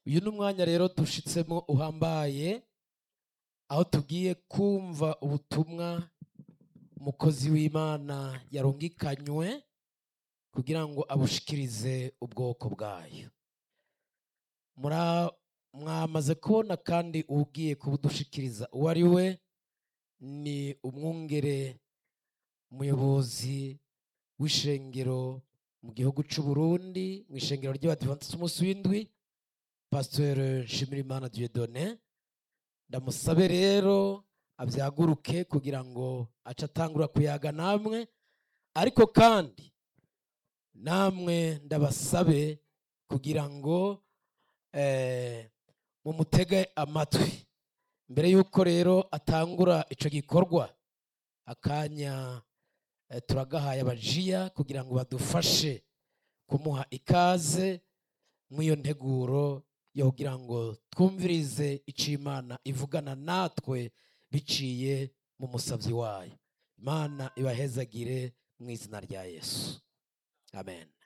uyu ni umwanya rero dushitsemo uhambaye aho tugiye kumva ubutumwa umukozi w'imana yarungikanywe kugira ngo abushikirize ubwoko bwayo Mura- mwamaze kubona kandi ugiye kubudushikiriza uwo ari we ni umwungere umuyobozi w'ishengero mu gihugu c'u Burundi mu ishengero ry'abadivantisiti umunsi w'indwi pasiteri nshimirimana dieudonne ndamusabe rero abyaguruke kugira ngo ace atangura kuyaga namwe ariko kandi namwe ndabasabe kugira ngo eh, mumutege amatwi mbere y'uko rero atangura ico gikorwa akanya eh, turagahaye abajiya kugira ngo badufashe kumuha ikaze mw'iyo nteguro yo kugira ngo twumvirize ico imana ivugana natwe biciye mu musavyi wayo imana ibahezagire mu izina rya yesu amen